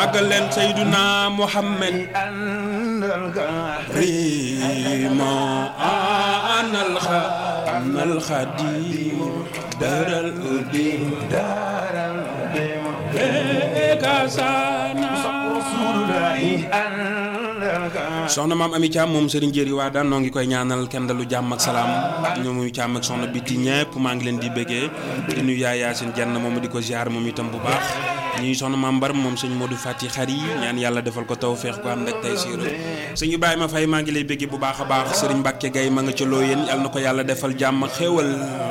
màggal leen Seyduna Muhammad rima anal xa anal xadim daral udim daral udim kasana soxna maam Ami Thiam moom Serigne Jéeri waa daan noo ngi koy ñaanal kenn dalu jàmm ak salaam ñoomu Thiam ak soxna biti ñëpp maa ngi leen di bëggee di nuyu yaay Yaasin jenn moom di ko ziar moom itam bu baax ñuy soxna maam Mbar moom sëñ Modou Fati xar yi ñaan yàlla defal ko taw feex ko ànd ak tey siiru sëñ Ibrahima Faye maa ngi lay bëggee bu baax a baax Serigne Mbacke Gaye ma nga ca looyeen yàlla na ko yàlla defal jàmm xéewal